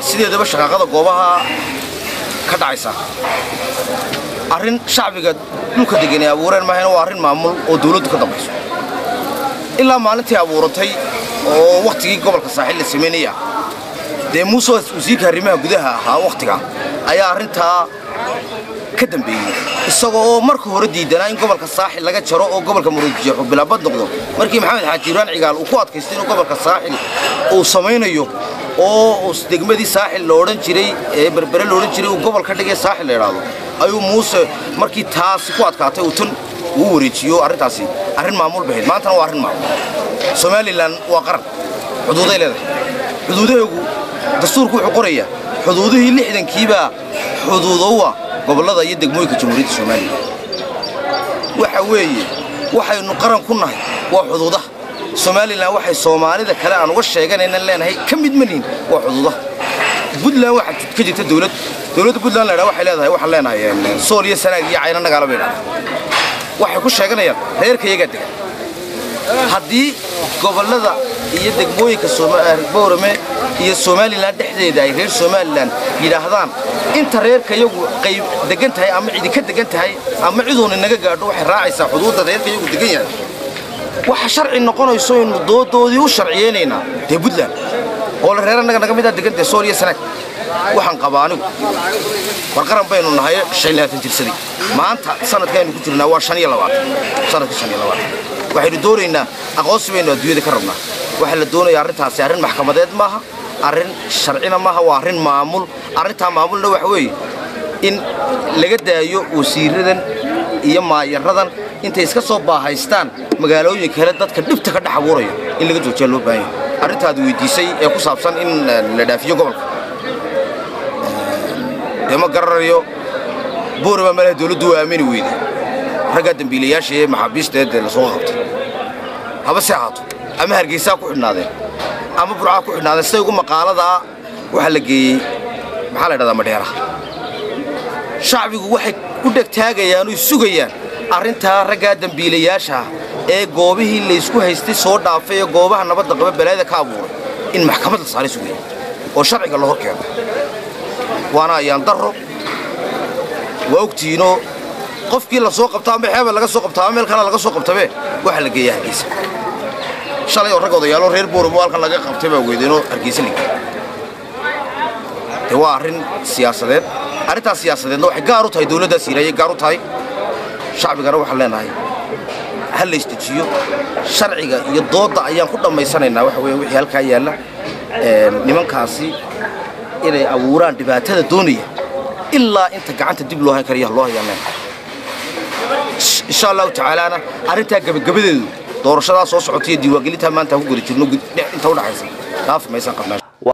sideedaba shaqaaqada goobaha ka dhacaysa arrin shacbiga dhulka degan ay abuureen maahayna waa arrin maamul oo dawladdu ka dambayso ilaa maalintii abuuratay oo wakhtigii gobolka saaxiil la samaynaya dee muuse wasiirka arrimaha gudaha ahaa wakhtiga ayaa arrintaa ka dambeeyey isagoo oo marka hore diidanaa in gobolka saaxil laga jaro oo gobolka murujeexu bilaabad noqdo markii maxamed xaaji ibraan cigaal uu ku adkaystay inuu gobolka saaxil uu samaynayo oo degmadii saaxil la odhan jiray ee berbere la odhan jiray uu gobol ka dhigay saaxil la idhaahdo ayuu muuse markii taasi ku adkaatay uu tan uu wareejiyo arrintaasi arrin maamul bahayd maantana waa arrin maamul somalilan waa qaran xuduuday leedahay xuduudaheegu dastuurku wuxuu qorayaa xuduudihii lixdankiibaa xuduudowa gobollada iyo degmooyinka jamhuuriyadda somalilan waxa weeye waxaynu qaran ku nahay waa xuduudaha somalilan waxay soomaalida kale aan uga sheeganaynan leenahay ka mid manihin waa xuduudaha buntland waxaa ka jirta dowlad dowladda buntland la ydhaha waxay leedahay waxaan leenahay sool iyo sanaag iyo cayna nagaala bay dhahdaa waxay ku sheeganayaan reerka iyagaa degan haddii gobollada iyo degmooyinka boorame iyo somalilan dhexdeeda ay reer somalilan yidhaahdaan inta reerka iyagu qayb degan tahay ama cidi ka degan tahay ama ciduuna naga gaadho waxay raacaysaa xuduudda reerka iyagu degan yahay waxa sharci noqonayso innu doodoodii u sharciyeynaynaa dee buntland oo la reer annaga naga midaa degan tahay sool iyo sanaag waxaan qabaa anigu war qaran baynu nahay shan iyo labaatan jirsadii maanta sanadkaynu ku jirnaa waa shan iyo labaatan sanadka shan iyo labaatan waxaynu doonaynaa aqoonsi baynu adduunyada ka rabnaa waxaa la doonayaa arrintaasi arrin maxkamadeed maaha arrin sharcina maaha waa arrin maamul arrintaa maamulna waxa weeye in laga daayo wasiiradan iyo maayaradan intay iska soo baahaystaan magaalooyin kale dadka dhibta ka dhex abuuraya in laga joojiya loo baahan yahay arrintaad weydiisay ee ku saabsan in la dhaafiyo gobolka dee ma garanayo buurama malaha dawladdu waa aamini weyday raggaa dembiilayaasha ee maxaabiista ee lasoo qabtay haba se ahaato ama hargeysaa ku xidhnaadeen ama burcaa ku xidhnaadeen siday ugu maqaaladaa waxaa la geeyey maxaa la ydhahdaa madheeraha shacbigu waxay ku dhegtaagayaan oy sugayaan arrintaa raggaa dembiilayaasha ee goobihii laysku haystay soo dhaafay ee goobaha nabadda qaba balaayada ka abuuray in maxkamad la saaray sugaya oo sharciga la hor keeno waana ayaan darro waa ogtihiinoo qofkii la soo qabta ama xeebel laga soo qabta ama meel kale laga soo qabtabe waxaa la geeyaa hargeysa shalay oo rag odayaalo reer booramo halkan laga qabtay baa weydeenoo hargeysa la geeyey dee waa arrin siyaasadeed arrintaas siyaasadeedna waxay gaar u tahay dawladdaas ilaayay gaar u tahay shacbigana waxaan leenahay ha la isdejiyo sharciga iyo doodda ayaan ku dhammaysanaynaa waxa weeye wixii halkaa yaalla nimankaasi inay abuuraan dhibaatada doonaya ilaa inta gacanta dib loo hayn karaya loo hayaan leenahay insha allahu tacaalaana arrintaa gebagabadeedu doorashadaa soo socotaiyo diiwaangelintaa maanta ku geli jirno inta udhaxaysa dhaafi maysan qabnaa